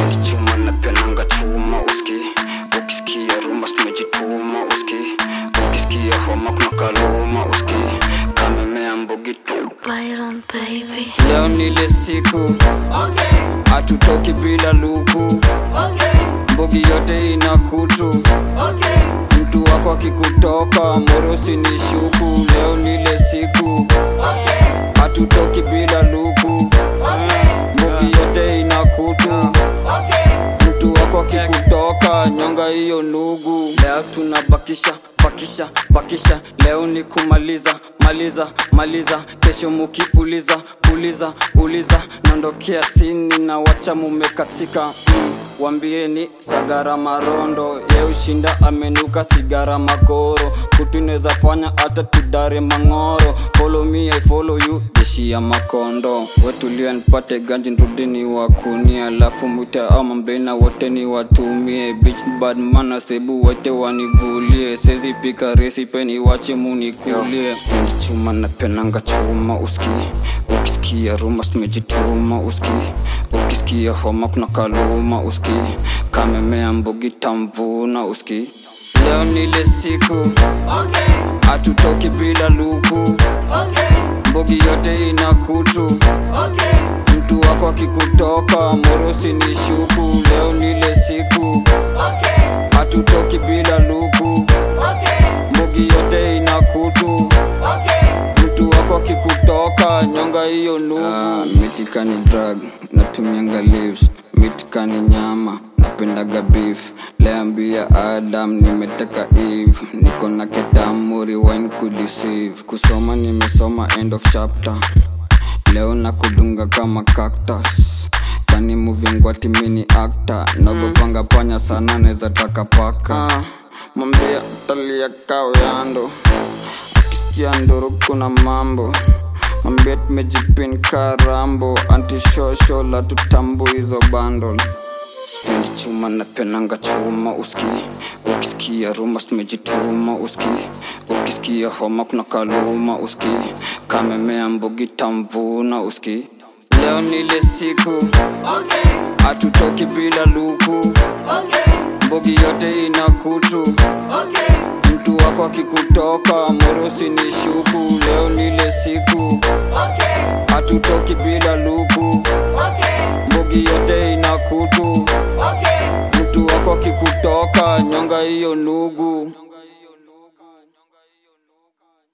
Spendi chuma na penanga chuma uski ukisikia rumba tumejituma uski ukisikia homa kuna kaluma uski kamemea mbogi tu Byron baby. leo nile siku hatutoki bila luku mbogi yote ina kutu mtu wako akikutoka morosi ni shuku leo nile siku hatutoki bila luku mbogi yote ina kutu mtu wako akikutoka nyonga hiyo nugu leo tunabakisha bakisha bakisha leo ni kumaliza maliza maliza kesho mukiuliza uliza uliza naondokea sini na wacha mumekatika mm. wambieni sagara marondo ye ushinda amenuka sigara magoro kutu inaweza fanya hata tudare mang'oro follow me I follow you jeshi ya makondo wetulia nipate ganji nrudini wakuni alafu mwite ama mbena wote ni watumie bitch bad mana sebu wote wanivulie sezi pika resipe ni wache munikulie Spendi chuma na penanga chuma uski ukisikia rumba tumejituma uski ukisikia homa kuna kaluma uski kamemea mbogi tamvuna uski leo nile siku hatutoki bila luku mbogi yote ina kutu mtu wako akikutoka morosi ni shuku leo nile siku hatutoki bila luku mbogi yote ina kutu mtu wako akikutoka nyonga hiyo nugu Ah, mitika ni drug natumianga leaves mitika ni nyama napendaga beef leambia adam nimeteka eve niko na ketamu rewind kudeceive kusoma nimesoma end of chapter leo na kudunga kama cactus kani muvingwati mini actor nagopanga panya sana neza taka paka ah, mambia talia kawyando akisikia nduru kuna mambo mambia tumejipin karambo antishosho la tutambu hizo bandol spendi chuma na penanga chuma uski ukisikia rumba tumejituma uski ukisikia homa kuna kaluma uski kamemea mbogi tamvuna uski leo nile siku hatutoki bila luku mbogi yote ina kutu mtu wako akikutoka morosi ni shuku leo nile siku hatutoki bila luku mbogi yote ina kutu mtu wako akikutoka nyonga hiyo nugu